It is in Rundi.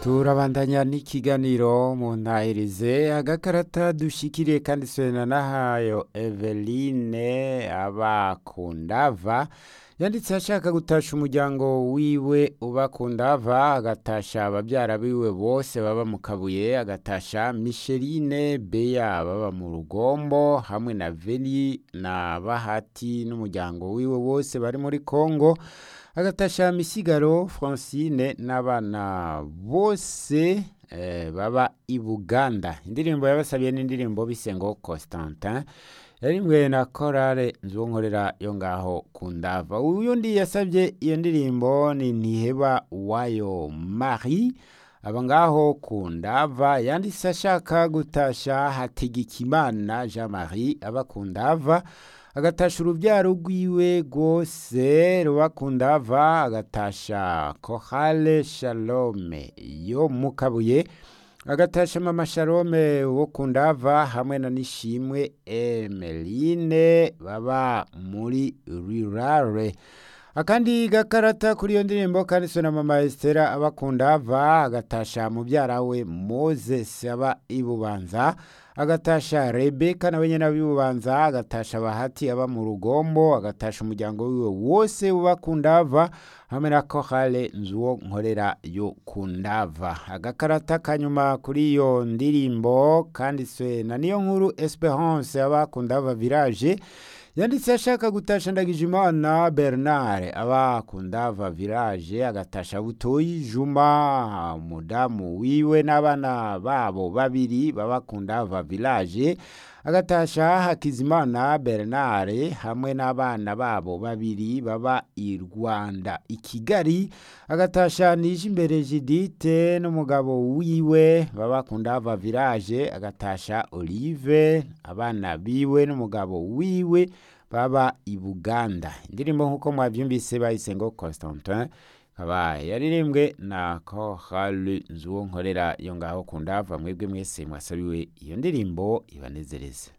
turabandanya n'ikiganiro mu ntahirize agakarata dushikiriye kandi swena nahayo Eveline abakundava yanditse ashaka gutasha umuryango wiwe ubakundava agatasha ababyara biwe bose baba mu kabuye agatasha Micheline Beya baba mu rugombo hamwe na Veli na Bahati n'umuryango wiwe wose bari muri Kongo agatasha misigaro francine n'abana bose eh, baba i buganda indirimbo yabasabiye n'indirimbo bise ngo constantin yarimbwe na korale nzonkorera yo ngaho ku ndava uyundi yasabye iyo ndirimbo ni ntiheba wayo marie aba ngaho ku ndava yanditse ashaka gutasha hategekimana jean marie aba ku ndava agatasha urubyaro rwiwe rwose rubakundava agatasha kohale shalome yo mu kabuye agatasha mama shalome wo kundava hamwe na nishimwe emeline baba muri rirare akandi gakarata kuri iyo ndirimbo kanditswe na mama esitera abakundava agatasha mubyara we moses aba ibubanza agatasha rebeka nawe nyine abibubanza agatasha bahati aba mu rugombo agatasha umuryango wiwe wose ubakundava hamwe na kohale nzuwo nkorera yo kundava agakarata kanyuma kuri iyo ndirimbo kanditswe na niyo nkuru esperance abakundava village yanditse ashaka gutasha ndagijimana bernard aba kundava village agatasha butoyi juma umudamu wiwe n'abana babo babiri baba kundava village agatasha hakizimana bernard hamwe n'abana babo babiri baba i rwanda i kigali agatasha nije imbere jidite n'umugabo wiwe baba kundava village agatasha olive abana biwe n'umugabo wiwe baba i buganda indirimbo nk'uko mwabyumvise bahise ngo constantin kaba yaririmbwe na kohale nzuwo nkorera yo ngaho kundava mwebwe mwese mwasabiwe iyo ndirimbo ibanezereze